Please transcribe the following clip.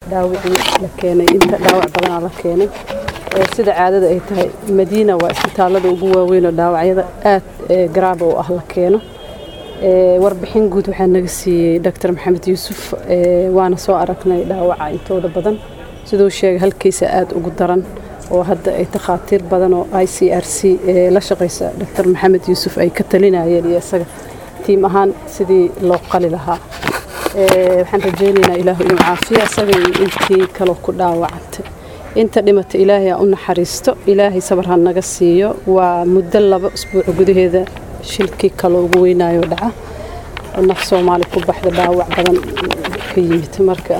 dhaawacii la keenay inta dhaawac badanaa la keenay sida caadada ay tahay madiina waa isbitaalada ugu waaweyn oo dhaawacyada aad garaaba u ah la keeno warbixin guud waxaa naga siiyey doctor maxamed yuusuf waana soo aragnay dhaawaca intooda badan siduu sheegay halkiisa aad ugu daran oo hadda ay takhaatiir badan oo i c r c la shaqaysa doctor maxamed yuusuf ay ka talinayeen iyo isaga tiim ahaan sidii loo qali lahaa waxaan rajaynaynaa ilaahu inuu caafiya isaga iyo intii kaloo ku dhaawacantay inta dhimata ilaahay ha u naxariisto ilaahay sabar ha naga siiyo waa muddo laba isbuuc gudaheeda shilkii kaloo ugu weynaayo dhaca naf soomaali ku baxda dhaawac badan ka yimid marka